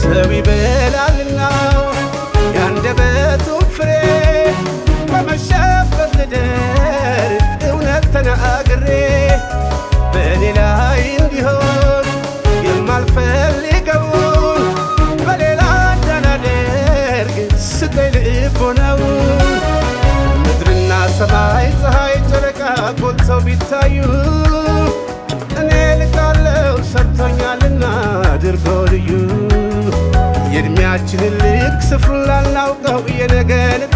ሰው ይበላልና ያንደበቱን ፍሬ በመሸበት ልደር እውነት ተናግሬ በእኔ ላይ እንዲሆን የማልፈልገውን በሌላ እንዳላደርግ ስጠኝ ልቦናውን ምድርና ሰማይ ፀሐይ ጨረቃ ጎልተው ቢታዩ እኔ ልካለው ሰርቶኛልና አድርገው ልዩ የእድሜያችንን ልክ ስፍሩን ላናውቀው የነገን ዕጣ